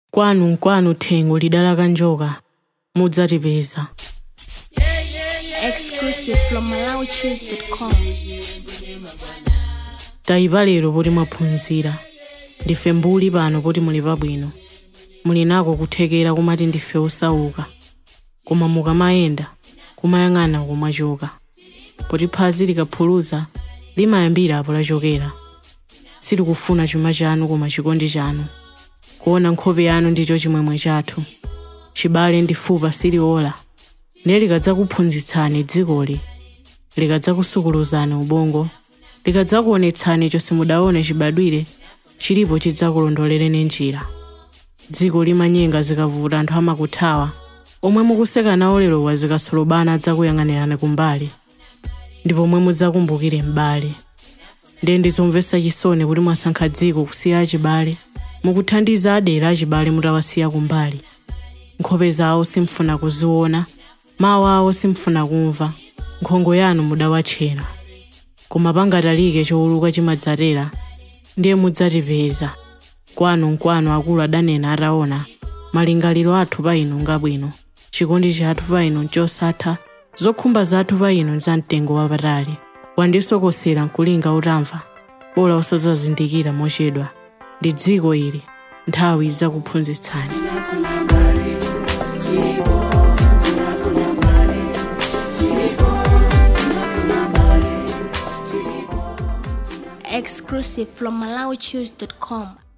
kwanu nkwanu thengo lidalaka njoka mudzatipeza exclusive from MalawiChews.com. tayipa lero poti mwaphunzira ndife mbuli pano poti muli pabwino muli nako kuthekera kumati ndife osauka koma mukamayenda kumayang'ana komwachoka poti phazi likaphulusa limayambira apo lachokera sitikufuna chuma chanu koma chikondi chanu kuona nkhope yanu ndicho chimwemwe chathu chibale ndi fupa siliola ndiye likadzakuphunzitsani dzikoli likadzakusukuluzani ubongo likadzakuonetsani chonse mudaone chibadwire chilipo chidzakulondolereni njira dziko limanyenga zikavuta anthu amakuthawa omwe mukuseka nawo lero wazikasolobana adzakuyang'anirani kumbali ndipo omwe mudzakumbukire m'bale ndiye ndizomvetsa chisoni kuti mwasankha dziko kusiya achibale mukuthandiza adera achibale mutawasiya kumbali nkhope zawo simfuna kuziona mawu awo simfuna kumva nkhongo yanu mudawatchera koma pangatalike chowuluka chimadzatera ndiye mudzatipeza kwanu nkwanu akulu adanena ataona malingaliro athu pa inu ngabwino chikondi chathu pa inu nchosatha zokhumba zathu pa inu nzamtengo wapatali wandisokosera nkulinga utamva bola usadzazindikira mochedwa ndi dziko ili nthawi idzakuphunzitsani Exclusive from MalawiChews.com.